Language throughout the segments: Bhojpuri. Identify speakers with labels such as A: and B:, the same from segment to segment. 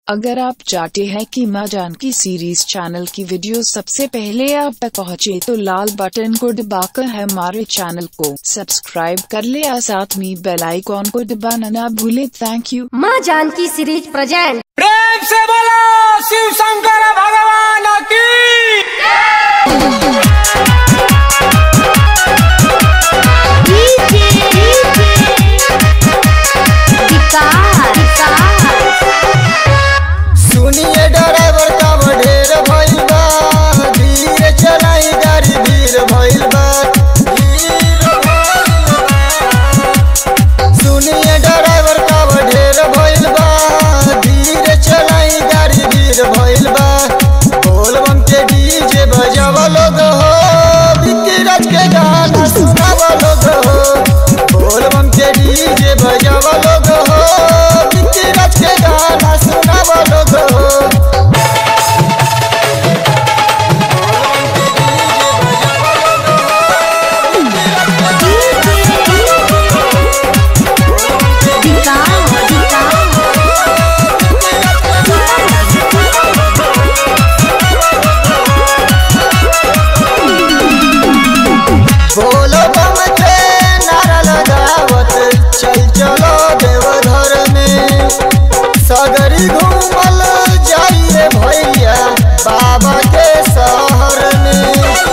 A: अगर आप चाहते हैं कि माँ जानकी सीरीज चैनल की वीडियो सबसे पहले आप तक पहुँचे तो लाल बटन को दबाकर हमारे चैनल को सब्सक्राइब कर ले और साथ में बेल आइकॉन को दबाना ना भूले थैंक यू
B: माँ जानकी सीरीज प्रेजेंट
C: प्रेम से बोलो शिव शंकर भगवान की
D: सुनिए ड्राइवर का ढेर भइल बा धीरे चलाई गाड़ी भीड़ भइल बा धीर भइल बा। सुनिए ड्राइवर का ढेर भइल बा धीरे चलाई गाड़ी भीड़ भइल बा बोल बम के डीजे बजावा लोग हो बिक्की राज के गाना सुनावा लोग हो बोल बम के डीजे बजावा लोग हो बिक्की राज के गाना सुनावा लोग हो बोलो बम के नारा लगावत चल चलो देवघर में सगरी घूमल जाइए भैया बाबा के शहर में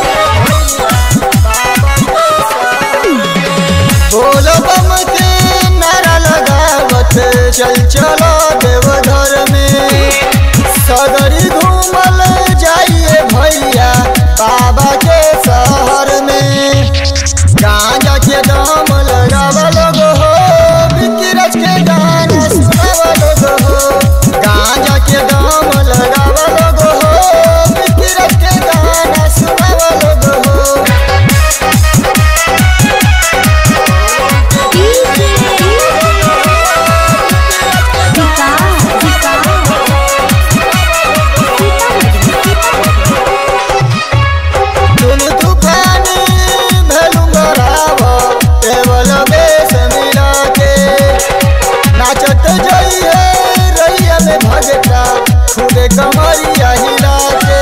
D: बोलो बम के नारा लगावत चल चलो देवघर में सगरी घूमल जाइए भैया बाबा के शहर में गांजा के दाम लगावा लोग हो बिक्की राज के गाना सुनावा लोग हो गांजा के दाम लगावा लोग हो बिक्की राज के गाना सुनावा लोग हो तुम तूफानी भेलू गरावा केवल बेस मिला के नाचत जाइए रैया में भगता खुदे कमरिया हिला के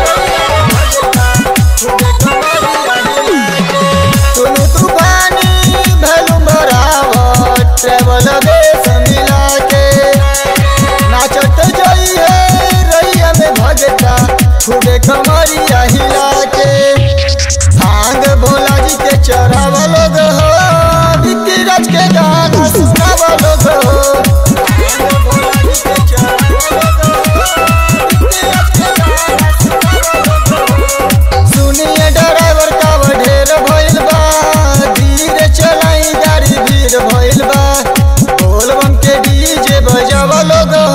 D: खुदे कमरिया हिला के। तुम तूफानी भेलू गरावा केवल बेस मिला के नाचत जाइए रैया में भगता खुदे कमरिया हिला के भांग भोला जी के चढ़ावा लोग हो बिक्की राज के गाना सुनावा लोग हो भांग भोला जी के चढ़ावा लोग हो, बिक्की राज के गाना सुनावा लोग हो। सुनिए ड्राइवर का ढेर भइल बा धीरे चलाई गाड़ी भीड़ भइल बा बोल बम के डीजे बजावा लोग हो